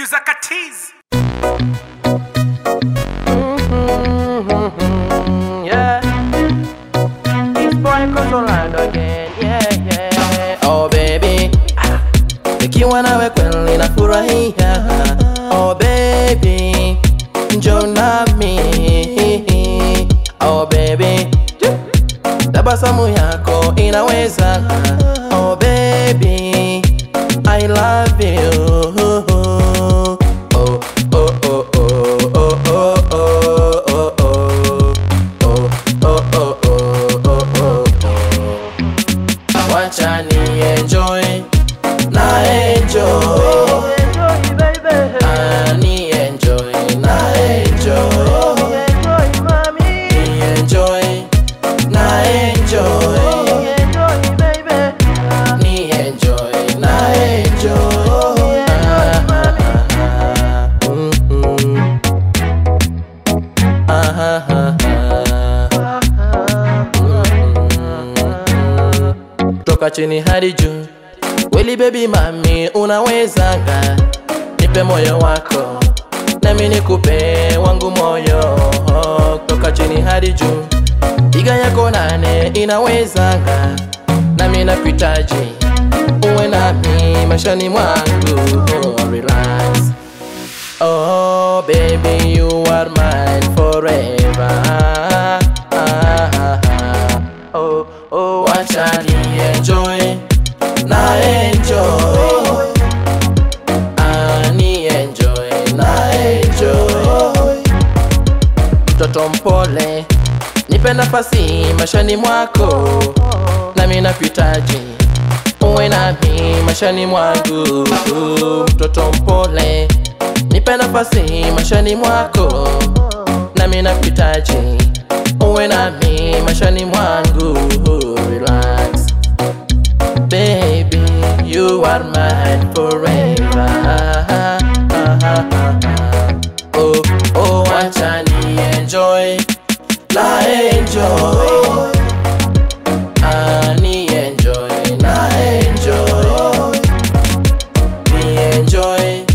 Producer Katiz. yeah. This boy goes around again, yeah, yeah. Oh baby, ah, nikiwa nawe kweli nafurahia. Oh baby, njoo nami. Oh baby, tabasamu yako inaweza. Oh baby, I love you. Oh, oh, oh, oh, oh, oh, oh, oh, oh. Oh, oh, oh, oh, oh, oh. Wacha ni enjoy na enjoy Ah, ni enjoy na enjoy ni enjoy na enjoy ni enjoy na enjoy Ah, ah, ah, ah. Mm, mm. Ah, ah, ah, ah. toka chini hadi juu weli bebi mami unawezanga nipe moyo wako nami nikupe wangu moyo toka chini hadi juu piga yako nane inawezanga nami nakuhitaji uwe nami mashani mwangu oh, relax Oh, baby, you are mine forever. Ah, ah, ah, ah. Oh, oh, wacha ni enjoy, na enjoy. Ah, ni enjoy, na enjoy. Mtoto mpole, nipe nafasi mashani mwako, nami nakuhitaji uwe nami mashani mwangu. Mtoto mpole, nipe nafasi mashani mwako, nami nakuhitaji uwe nami mashani mwangu. Relax baby, you are mine forever. Oh, oh, wacha ni enjoy, na enjoy. Ah, ni enjoy, na enjoy. Ni enjoy,